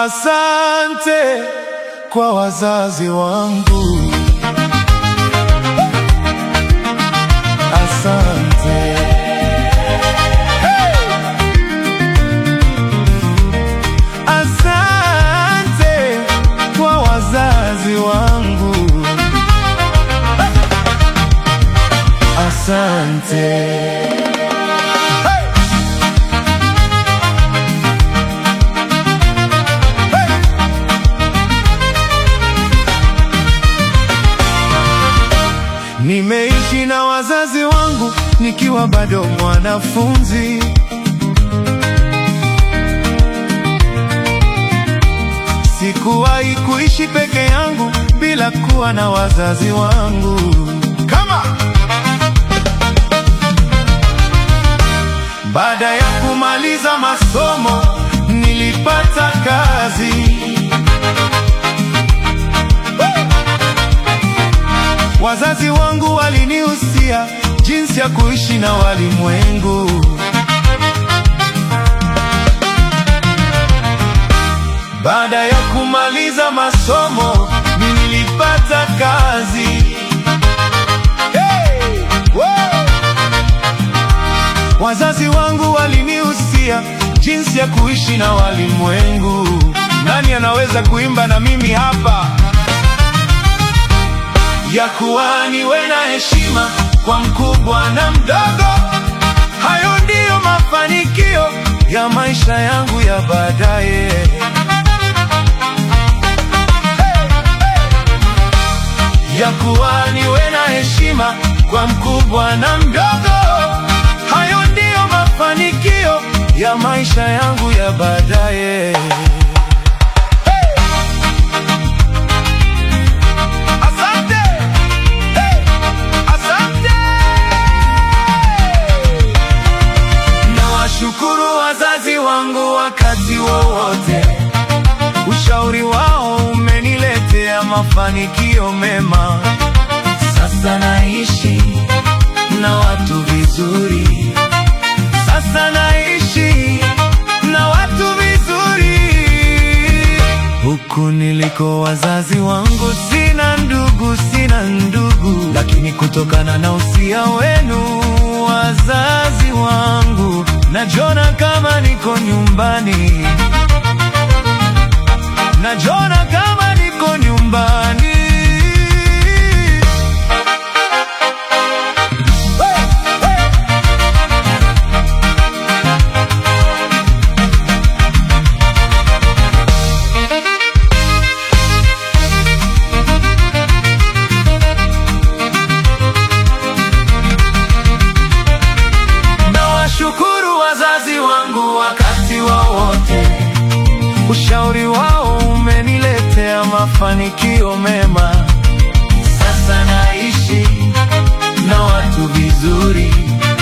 Asante kwa wazazi wangu, asante. Asante kwa wazazi wangu, asante. Nimeishi na wazazi wangu nikiwa bado mwanafunzi. Sikuwahi kuishi peke yangu bila kuwa na wazazi wangu. Kama baada ya kumaliza masomo nilipata kazi. Wazazi wangu walinihusia jinsi ya kuishi na walimwengu. Baada ya kumaliza masomo nilipata kazi. Hey! Wow! Wazazi wangu walinihusia jinsi ya kuishi na walimwengu. Nani anaweza kuimba na mimi hapa? ya kuwa niwe na heshima kwa mkubwa na mdogo. Hayo ndiyo mafanikio ya maisha yangu ya baadaye. Ya kuwa niwe na heshima kwa mkubwa na mdogo. Hayo ndiyo mafanikio ya maisha yangu ya baadaye. Asante. Hey! Asante. Nawashukuru wazazi wangu wakati wowote, ushauri wao umeniletea mafanikio mema. Sasa naishi na watu vizuri, sasa naishi na watu vizuri. Huku niliko wazazi wangu sina ndugu, sina ndugu, lakini kutokana na usia wenu wazazi wangu, najiona kama niko nyumbani, najiona kama niko nyumbani. Hey, hey. Nawashukuru wazazi wangu wakati wowote, ushauri wao umeniletea mafanikio mema. Sasa naishi na watu vizuri,